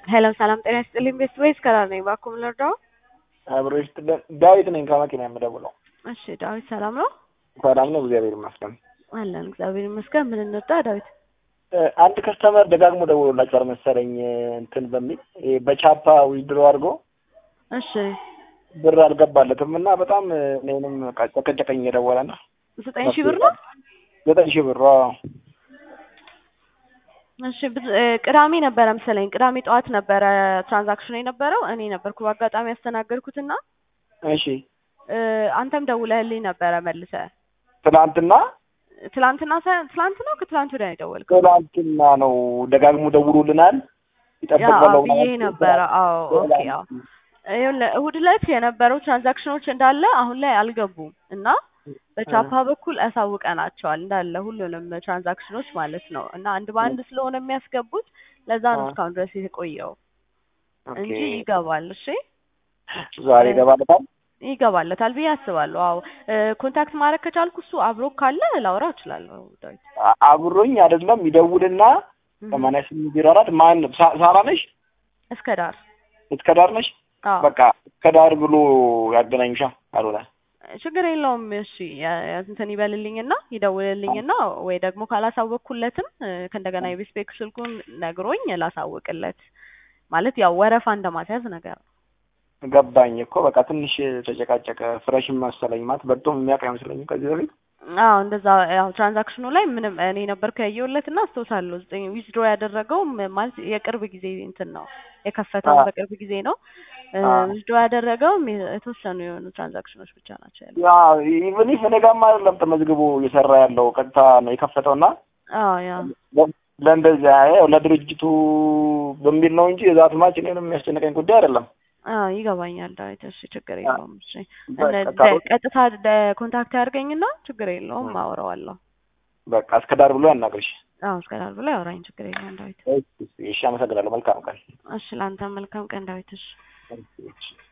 ሄሎ ሰላም ጤና ይስጥልኝ። ቤስት ወይስ ከራር ነኝ? እባክዎ ምን ልርዳው? አብሮ ይስጥልን። ዳዊት ነኝ ከመኪና የምደውለው። እሺ ዳዊት ሰላም ነው? ሰላም ነው፣ እግዚአብሔር ይመስገን። አለን እግዚአብሔር ይመስገን። ምን እንርዳ ዳዊት? አንድ ከስተመር ደጋግሞ ደውሎላችኋል መሰለኝ እንትን በሚል ይሄ በቻፓ ዊድሮ አድርጎ እሺ ብር አልገባለትም እና በጣም እኔንም ጨቀጨቀኝ የደወለ ና ዘጠኝ ሺህ ብር ነው። ዘጠኝ ሺህ ብር አዎ። እሺ ብዙ- እ፣ ቅዳሜ ነበረ መሰለኝ ቅዳሜ ጠዋት ነበረ ትራንዛክሽኑ የነበረው እኔ ነበርኩ በአጋጣሚ ያስተናገድኩትና እሺ እ፣ አንተም ደውለህልኝ ነበረ መልሰ ትናንትና ትላንትና ሳይሆን ትላንት ነው ከትላንት ወዲያ ነው የደወልከው? ትናንትና ነው ደጋግሞ ደውሎልናል። ያ ይጠበቃለው ብዬ ነበረ። አዎ ኦኬ። አዎ ይኸውልህ እሑድ ዕለት የነበሩ ትራንዛክሽኖች እንዳለ አሁን ላይ አልገቡም እና በቻፓ በኩል አሳውቀናቸዋል እንዳለ ሁሉንም ትራንዛክሽኖች ማለት ነው። እና አንድ በአንድ ስለሆነ የሚያስገቡት ለዛ ነው አ- እስካሁን ድረስ የቆየው ኦኬ። እንጂ ይገባል። እሺ ዛሬ ይገባለታል። ይገባለታል ብዬ አስባለሁ። አዎ እ፣ ኮንታክት ማድረግ ከቻልኩ እሱ አብሮ ካለ ላውራ እችላለሁ። ዳዊት አ- አብሮኝ አይደለም ይደውልና እህ፣ ሰማንያ ስምንት ዜሮ አራት ማን ሳ- ሳራ ነሽ? እስከ ዳር እስከ ዳር ነሽ? አዎ በቃ እስከ ዳር ብሎ ያገናኝሻ አልሆነ ችግር የለውም። እሺ ያ- ያ- እንትን ይበልልኝና ይደውልልኝና ወይ ደግሞ ካላሳወቅኩለትም እ፣ ከእንደገና የቤት ቤክ ስልኩን ነግሮኝ ላሳውቅለት ማለት ያው ወረፋ እንደማስያዝ ነገር ነው። ገባኝ እኮ በቃ ትንሽ ተጨቃጨቀ። ፍረሽም መሰለኝ ማለት በጣም የሚያውቅ አይመስለኝም ከዚህ በፊት አዎ እንደዛ ያው ትራንዛክሽኑ ላይ ምንም እኔ ነበርኩ ያየሁለት እና አስታውሳለሁ። ዘጠኝ ዊዝድሮ ያደረገው ማለት የቅርብ ጊዜ እንትን ነው የከፈተው አ- በቅርብ ጊዜ ነው። አ። ዊዝድሮ ያደረገውም የተወሰኑ የሆኑ ትራንዛክሽኖች ብቻ ናቸው ያሉት። ያ ኢቭን ኢፍ እኔ ጋርም አይደለም ተመዝግቦ እየሰራ ያለው ቀጥታ ነው የከፈተውና አዎ ያ ለ- ለእንደዚያ ያው ለድርጅቱ በሚል ነው እንጂ የዛት ማች እኔንም የሚያስጨንቀኝ ጉዳይ አይደለም። አዎ ይገባኛል ዳዊት። እሺ ችግር አ- የለውም። እሺ በቃ እነ- ካልሆነ- ደ- ቀጥታ ደ- ኮንታክት ያድርገኝና ችግር የለውም አወራዋለሁ። በቃ እስከ ዳር ብሎ ያናግርሽ። አዎ እስከዳር ብሎ ያወራኝ ችግር የለውም ዳዊት። እሺ፣ እሺ፣ አመሰግናለሁ። መልካም ቀን። እሺ ለአንተ መልካም ቀን ዳዊት። እሺ እሺ።